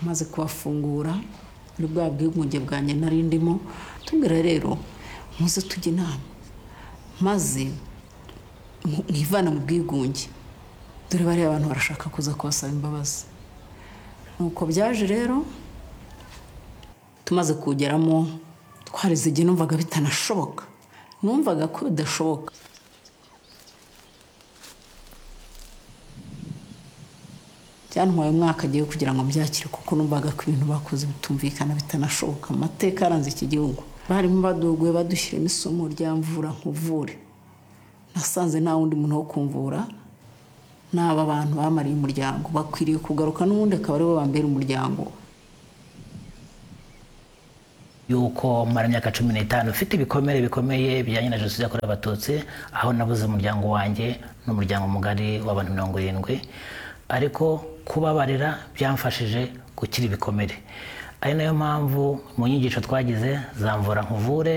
amaze kubafungura muri bwa bwigunge bwanjye nari ndimo tubwira rero muze tujye inama maze mwivana mu bwigunge dore bariya bantu barashaka kuza kubasaba imbabazi nuko byaje rero tumaze kuwugeramo twarize igihe numvaga bitanashoboka numvaga ko bidashoboka byantwaye umwaka agiye kugira ngo mbyakire kuko numvaga ko ibintu bakoze bitumvikana bitanashoboka amateka aranze iki gihugu barimo baduguye badushyiramo isomo rya mvura nkuvure nasanze nta wundi muntu wo kumvura n'aba bantu bamariye umuryango bakwiriye kugaruka n'ubundi akaba aribo bambera umuryango yuko mara imyaka cumi n'itanu ufite ibikomere bikomeye bijyanye na jenoside yakorewe abatutsi aho nabuze umuryango wanjye n'umuryango mugari w'abantu mirongo irindwi ariko kubabarira byamfashije gukira ibikomere ari nayo mpamvu mu nyigisho twagize zamvura nkuvure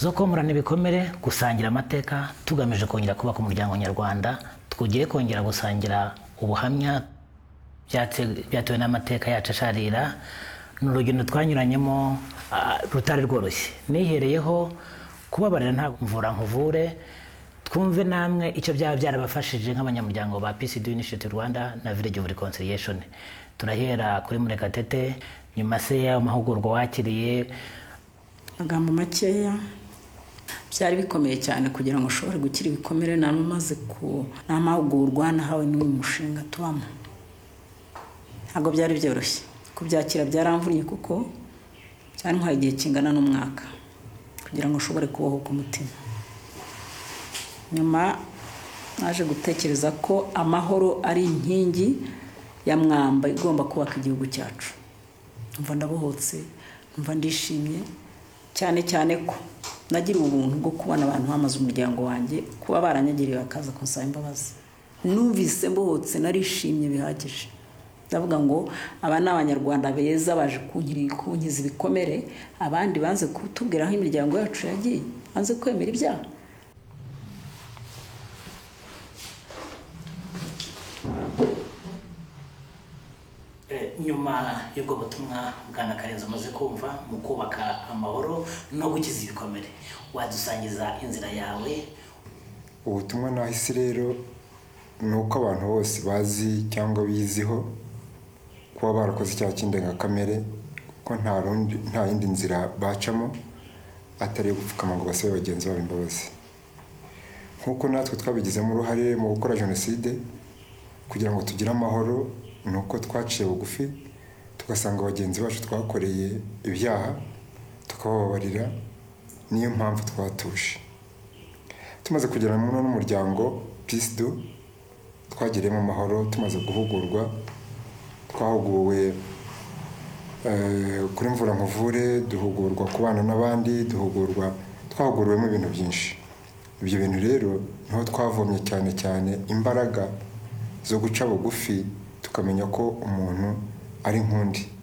zo komorana ibikomere gusangira amateka tugamije kongera kubaka umuryango nyarwanda twugiye kongera gusangira ubuhamya byatewe n'amateka yacu asharira ni urugendo twanyuranyemo rutari rworoshye nihereyeho kubabarira ntabwo mvura nkuvure twumve namwe icyo byaba byarabafashije nk'abanyamuryango ba PCD Initiative Rwanda na Village of Reconciliation turahera kuri Murekatete nyuma se y'amahugurwa wakiriye amagambo makeya byari bikomeye cyane kugira ngo ushobore gukira ibikomere nari umaze ku ni amahugurwa nahawe n'uyu mushinga tubamo ntabwo byari byoroshye kubyakira byaramvunnye kuko byantwaye igihe kingana n'umwaka kugira ngo ushobore kubohoka umutima nyuma naje gutekereza ko amahoro ari inkingi ya mwamba igomba kubaka igihugu cyacu mva ndabohotse mva ndishimye cyane cyane ko nagira ubuntu bwo kubona abantu bamaze umuryango wanjye kuba baranyagiriye bakaza kunsaba imbabazi numvise mbohotse narishimye bihagije ndavuga ngo aba ni abanyarwanda beza baje kunkiza ibikomere abandi banze kutubwira aho imiryango yacu yagiye banze kwemera ibyaha nyuma y'ubwo butumwa bwana karenzi umaze kumva mu kubaka amahoro no gukiza ibikomere wadusangiza inzira yawe ubutumwa nahise rero ni uko abantu bose bazi cyangwa biziho kuba barakoze icyaha cy'indengakamere ko nta yindi nzira bacamo atari iyo gupfukama ngo basabe bagenzi babo imbabazi nk'uko natwe twabigizemo uruhare mu gukora jenoside kugira ngo tugire amahoro ni uko twaciye bugufi tugasanga bagenzi bacu twakoreye ibyaha tukabababarira niyo mpamvu twatuje tumaze kugera muri n'umuryango pisidu twagiriyemo amahoro tumaze guhugurwa twahuguwe kuri mvura nkuvure duhugurwa kubana n'abandi duhugurwa twahuguriwemo ibintu byinshi ibyo bintu rero niho twavomye cyane cyane imbaraga zo guca bugufi tukamenya ko umuntu ari nk'undi